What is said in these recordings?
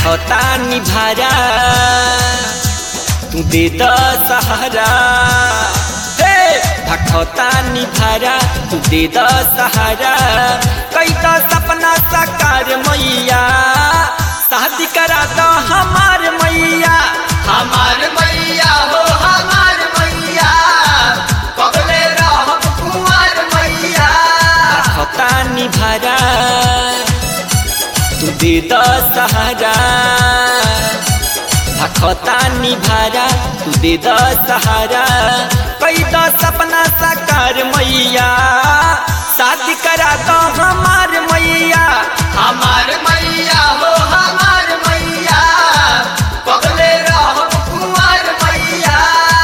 भखता निभारा तू दे the Sahara हे भखता निभारा तू दे द सहारा कई तो सपना साकार मैया शादी करा दो हमार मैया हमार मैया हो हमार मैया कबले रहब कुंवर मैया भखता निभारा तू दे द सहारा भखता निभारा तू दे द सहारा कई तो सपना साकार मैया शादी करा दो हमार मैया हमार मैया हो हमार मैया कबले रहब कुंवर मैया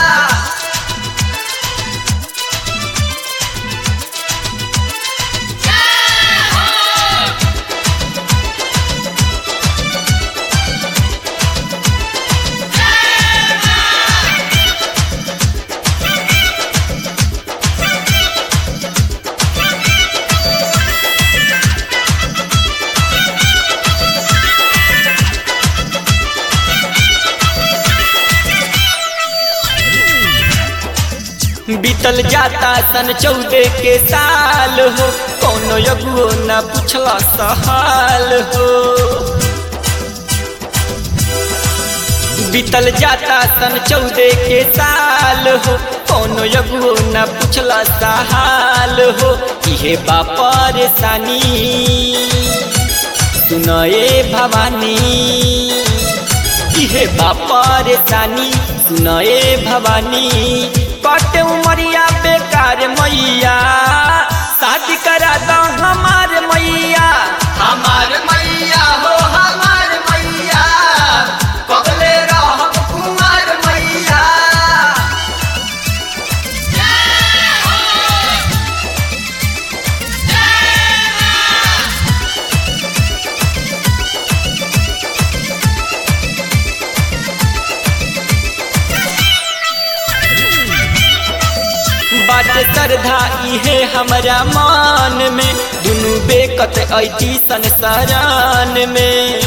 बीतल जाता सन चौदह के साल हो कोनो यगुओ न पूछला सहाल हो बीतल जाता सन चौदह के साल हो कोनो यगुओ न पूछला सहाल हो इहे बा परेशानी सुनए भवानी इहे बा परेशानी सुनए भवानी कटे उमरिया बेकार मैया शादी करा दो हमार मैया हमार मैया हो हमार मैया कबले रहब कुंवर मैया बात श्रद्धा इहे हमरा मान में दुनू बेकत ऐती संसारान में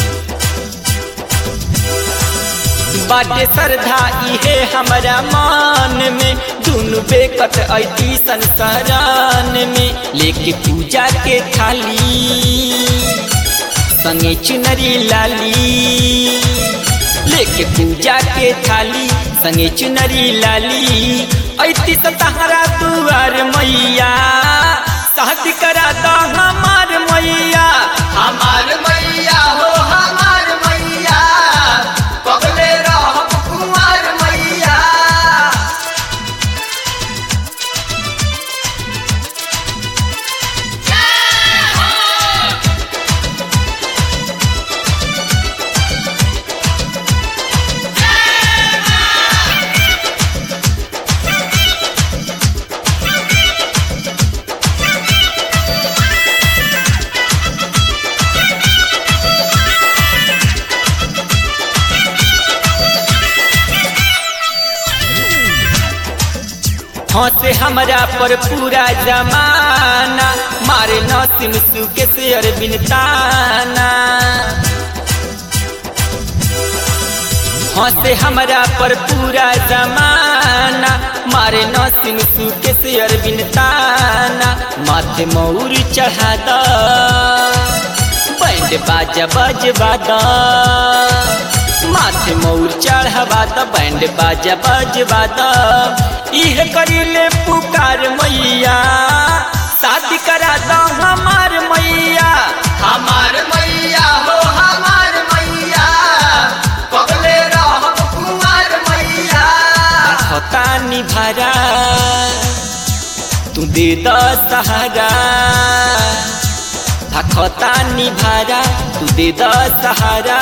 बाटे श्रद्धा इहे हमरा मान में दुनू बेकत ऐती संसारान में लेके पूजा के थाली संगे चुनरी लाली लेके पूजा के थाली संगे चुनरी लाली ऐती सतहरा दुआर मैया शादी करा दो हमार मैया हमार मैया हो हमार मैया कबले रहब कुंवर मैया हंसे हमरा पर पूरा जमाना मारे नसीम सुके से अरबिन ताना हंसे हमरा पर पूरा जमाना मारे नसीम सुके से अरबिन ताना माथे मौर चढ़ा द बैंड बाजा बजवा द माथे मौर चढ़वा द बैंड बाजा बजवा द इह करीले पुकार मैया शादी करा दो हमार मैया हमार मैया हो हमार मैया कबले रहब कुंवर मैया खता निभारा तू दे द सहारा भखता निभारा तू दे द सहारा